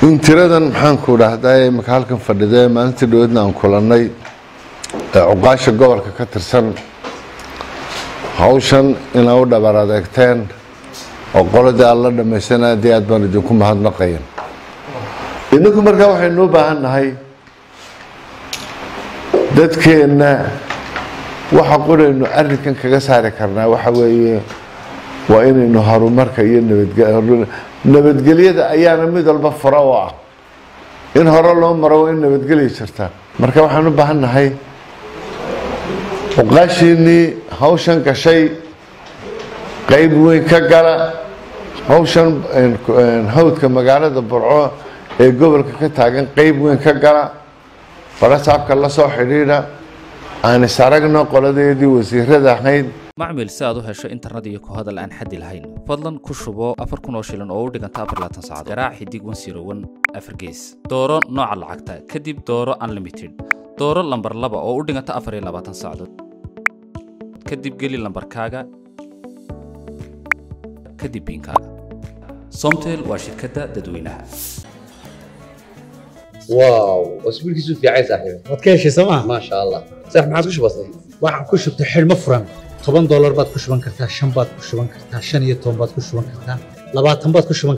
in tiradan maxaanku dhahdaa imika halkan fadhidee maalintii dhaweedna aan kulannay ee cuqaasha gobolka ka tirsan hawshan inaa u dhabar adeegteen oo qoladii aad la dhammaysan aad iyo aad baan idinku mahadnaqayan idinku markaa waxaynu u baahan nahay dadkeenna waxa quraynu arrinkan kaga saari karnaa waxa weeye waa inaynu horumarka iyo nabadge- nabadgelyada ayaana mid walba furo u ah in hore loo maro waa in nabadgelya jirta marka waxaan u baahan nahay uqaashiinnii hawshan gashay qayb weyn ka gala hawshan hawdka magaalada burco ee gobolka ka taagan qayb weyn ka gala barasaabka la soo xidhiidha aan is aragno qoladeedii wasiirada ahayd macmil si aad u hesho internet iyo ku hadal aan xaddi lahayn fadlan ku shubo afar kun oo shilin oo u dhiganta afar laatan saacadood garaac xidig wan siro wan afar gees dooro nooca lacagta kadib dooro unlimited dooro lambar laba oo u dhiganta afar iyo labaatan saacadood kadib geli lambarkaaga kadib biinkaaga somtel waa shirkadda dadweynaha واو اسبوع كيسو في عايز صاحبي waad ka heshay sooma ما شاء الله صح ما عادش بسيط waxaan ku shubtay xidhmo furan toban doolar baad ku shuban kartaa shan baad ku shuban kartaa shan iyo toban baad ku shuban kartaa labaatan baad ku shuban